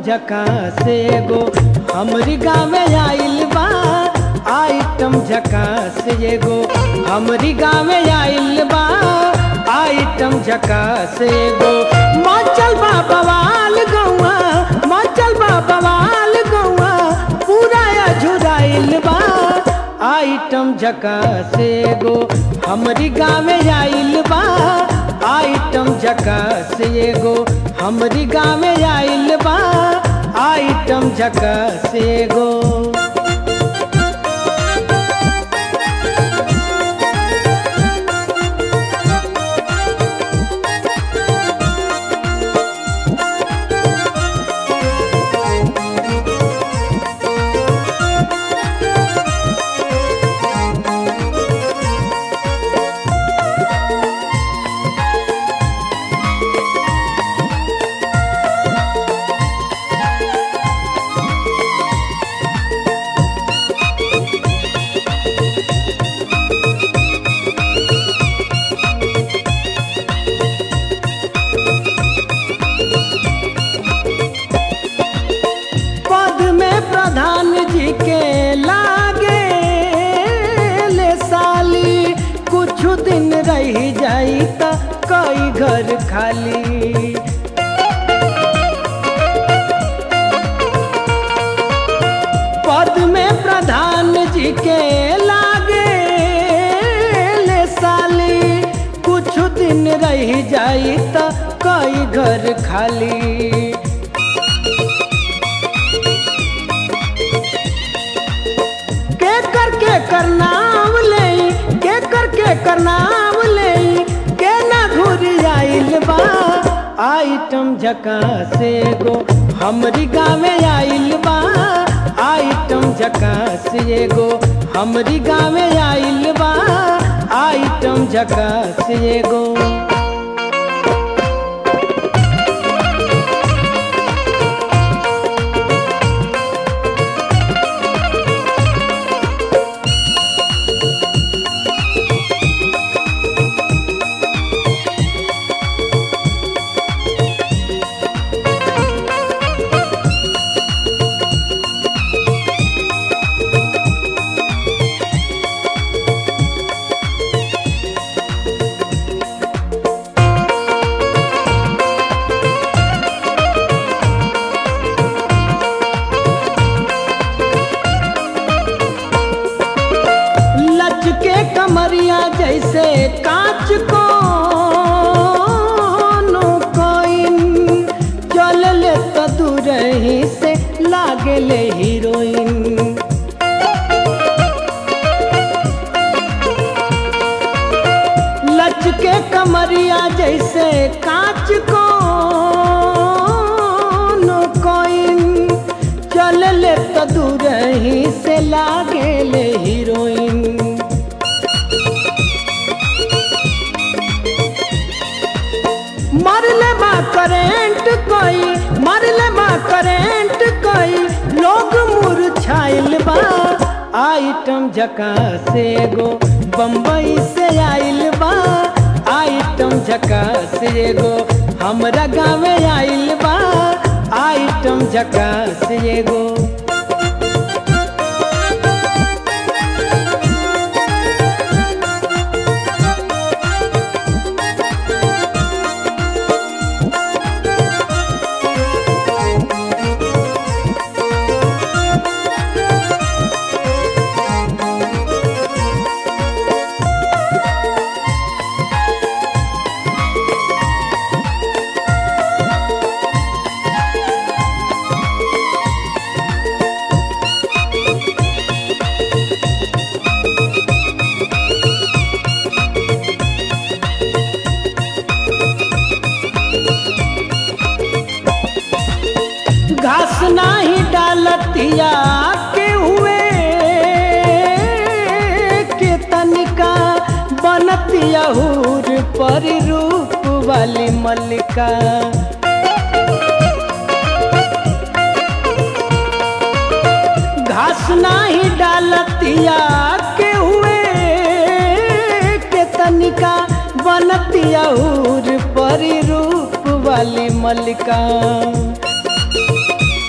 झकास एगो हमरी गाँव आइल बा आइटम झकास एगो हमरी गाँव आइल बा आइटम झकास एगो मचल बा बवाल गौआ मचल बा बवाल गौआ पूरा अझुराइल बा आइटम झकास एगो हमरी गाँव आइल बा आइटम झकास एगो हमरी गाँव आइल बा आइटम झकास एगो पद में प्रधान जी के लागे ले साली कुछ दिन रह जाई त कई घर खाली पद में प्रधान जी के लागे ले साली कुछ दिन रह जाई त कई घर खाली के कर के कर नाम ले के कर के कर नाम ले के ना घुर आइल बा आइटम झकास एगो हमरी गाँव आइल बा आइटम झकास एगो हमरी गाँव आइल बा आइटम झकास एगो लचके कमरिया जैसे कांच को नो कोइन चल ले तो दूर ही से लागे ले हीरोइन लचके कमरिया जैसे कांच को नो कोइन चल ले तो दूर ही से लागे ले हीरोइन मरले बा करेंट कोई मरले बा करेंट कोई लोग मुरझाइल बा आइटम झकास एगो बम्बई से आइल बा आइटम झकास एगो हमरा गाँव आइल बा आइटम झकास एगो घास नाही डालतिया के हुए के तनिका बनतिया हूर पर रूप वाली मल्लिका घास नाही डालतिया के हुए के तनिका बनतिया हूर पर रूप वाली मल्लिका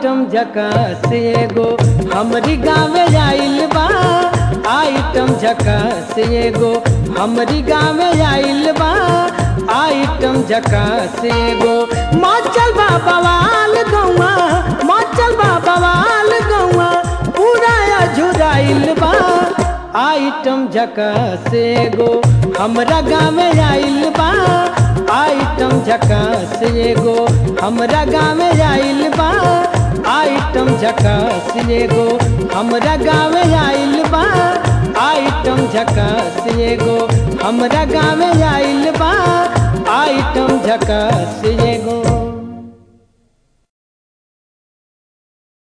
आइटम झकास एगो हमरी गाँवे आइल बा आइटम झकास एगो हमरी गाँवे आइल बा आइटम झकास एगो माचल बा बवाल गौआ माचल बा बवाल गौआ पूरा झुराइल बा आइटम झकास एगो हमरा गाँवे आइल बा आइटम झकास एगो हमरा गाँवे आइल बा आइटम झकास एगो हमरा गाँवे आइल बा आइटम झकास एगो हमरा गाँवे आइल बा आइटम झकास एगो